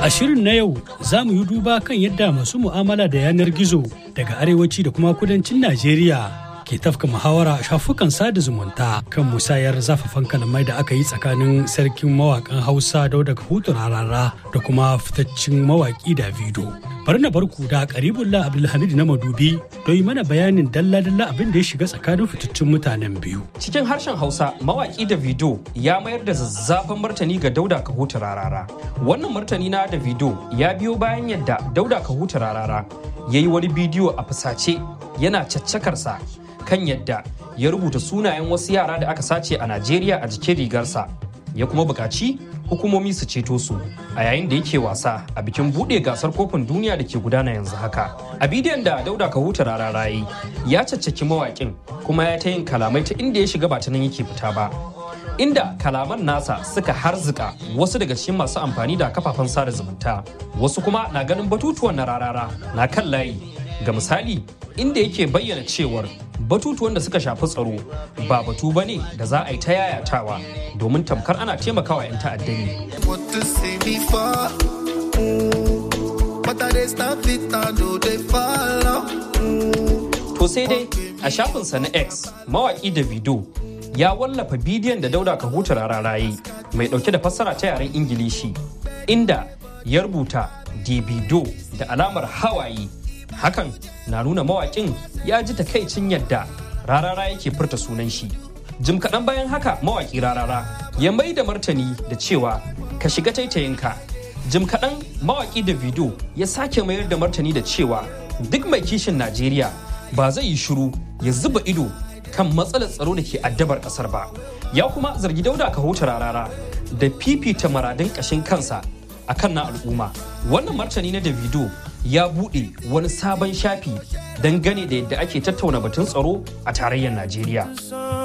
A shirin na yau za mu yi duba kan yadda masu mu'amala da yanar gizo daga arewaci da kuma kudancin Najeriya ke tafka muhawara a shafukan sada zumunta kan musayar zafafan kalamai da aka yi tsakanin sarkin mawakan Hausa Dauda Kahutu Rarara da kuma fitaccen mawaki Davido. Bari na barku da Karibullah Abdulhamid na Madubi don yi mana bayanin dalla-dalla abin da ya shiga tsakanin fitaccen mutanen biyu. Cikin harshen Hausa, mawaki Davido ya mayar da zazzafan martani ga Dauda Kahutu Rarara. Wannan martani na Davido ya biyo bayan yadda Dauda Kahutu Rarara ya yi wani bidiyo a fusace yana caccakarsa kan yadda ya rubuta sunayen wasu yara da aka sace a Najeriya a jikin rigarsa. Ya kuma buƙaci hukumomi su ceto su a yayin da yake wasa a bikin buɗe gasar kofin duniya da ke gudana yanzu haka. A bidiyon da Dauda Kahuta Rarara yi ya caccaki mawaƙin kuma ya ta yin kalamai ta inda ya shiga ba ta nan yake fita ba. inda kalaman nasa suka harzika wasu daga cikin masu amfani da kafafen sada zumunta wasu kuma na ganin batutuwan na rarara na kan layi ga misali inda yake bayyana cewar batutuwan da suka shafi tsaro ba batu ba ne da za a yi ta yayatawa domin tamkar ana taimakawa 'yan ta'adda ne. To sai dai a shafinsa na X mawaƙi Davido ya wallafa bidiyon da dauda kahuta rararaye mai dauke da fassara ta yaren ingilishi inda ya rubuta davido da alamar hawaye hakan na nuna mawakin ya ji takaicin yadda rarara yake furta sunan shi jim kaɗan bayan haka mawaki rarara ya mai da martani da cewa ka shiga taitayinka jim kaɗan mawaki davido ya sake mayar da martani da cewa duk mai kishin najeriya ba zai yi shiru ya zuba ido kan matsalar tsaro da ke addabar kasar ba ya kuma zargi dauda ka huta rarara da fifita maradin kashin kansa a kan na al'umma wannan martani na davido ya buɗe wani sabon shafi dangane da yadda ake tattauna batun tsaro a tarayyar najeriya